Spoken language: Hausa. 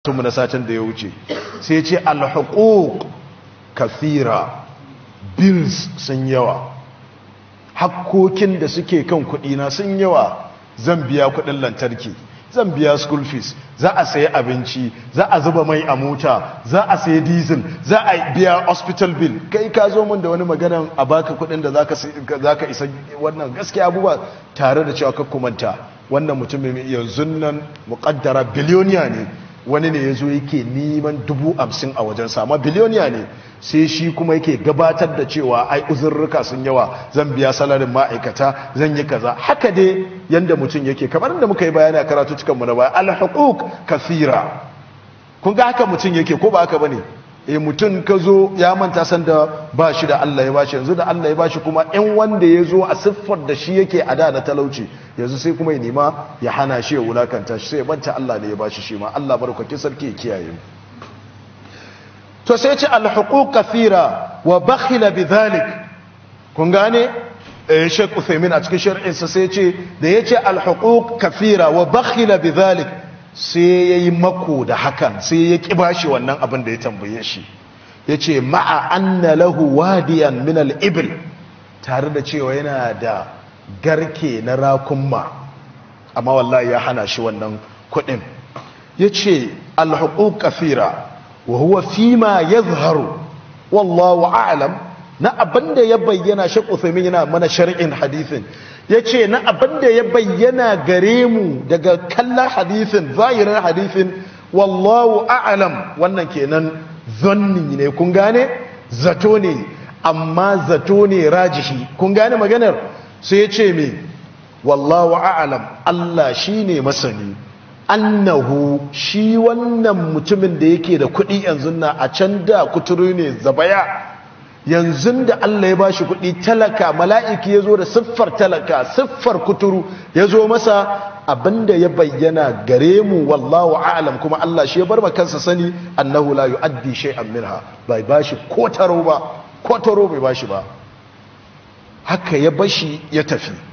mu na satin da ya wuce sai ce alhuquq kathira bills sun yawa hakkokin da suke kan kudina sun yawa zan biya kudin lantarki zan biya school fees za a sayi abinci za a zuba mai a mota za a sayi diesel za a biya hospital bill kai ka zo mun da wani magana a baka kudin da zaka isa wannan gaskiya abubuwa tare da cewa kakkumanta wannan mutumin yanzu nan muƙaddara biliyoniya ne wani ne ya zo yake neman dubu hamsin a wajen sama biliyoniya ne sai shi kuma yake gabatar da cewa ai uzurruka sun yawa zan biya salarin ma'aikata zan yi kaza haka dai yanda mutum yake kamar da muka yi bayani a karatu cikin mu na baya alhuquq kathira kun ga haka mutum yake ko ba haka bane eh mutum ka zo ya manta san da ba shi da Allah ya bashi yanzu da Allah ya bashi kuma in wanda ya zo a siffar da shi yake a da na talauci yanzu sai kuma ya nema ya hana shi ya wulakanta shi sai ya manta Allah ne ya bashi shi ma Allah barkwakin sarki ya kiyaye mu to sai ce alhuquq kathira wa bakhila bidhalik kun gane eh Sheikh Uthaymeen a cikin shar'in sa sai ce da yace alhuquq kathira wa bakhila bidhalik sai yayi mako da hakan sai ya ki bashi wannan abin da ya tambaye shi yace ma'a anna lahu wadiyan min al-ibl tare da cewa yana da garke na rakunma amma wallahi ya hana shi wannan kuɗin yace alhuquq kathira wa huwa fima yadhharu wallahu a'lam na abinda ya bayyana Sheikh Uthaymeen yana mana shar'in hadisin yace na abinda ya bayyana gare mu daga kallon hadisin zahirin hadisin wallahu a'lam wannan kenan zanni ne kun gane zato ne amma zato ne rajihi kun gane maganar sai yace me wallahu a'lam Allah shine masani annahu shi wannan mutumin da yake da kuɗi yanzu na a can da kuturu ne zabaya yanzu da Allah ya bashi kuɗi talaka mala'iki ya zo da siffar talaka siffar kuturu ya zo masa abinda ya bayyana gare mu wallahu a'lam kuma Allah shi ya bar kansa sani annahu la yu'addi shay'an minha bai bashi ko taro ba ko taro bai bashi ba haka ya bashi ya tafi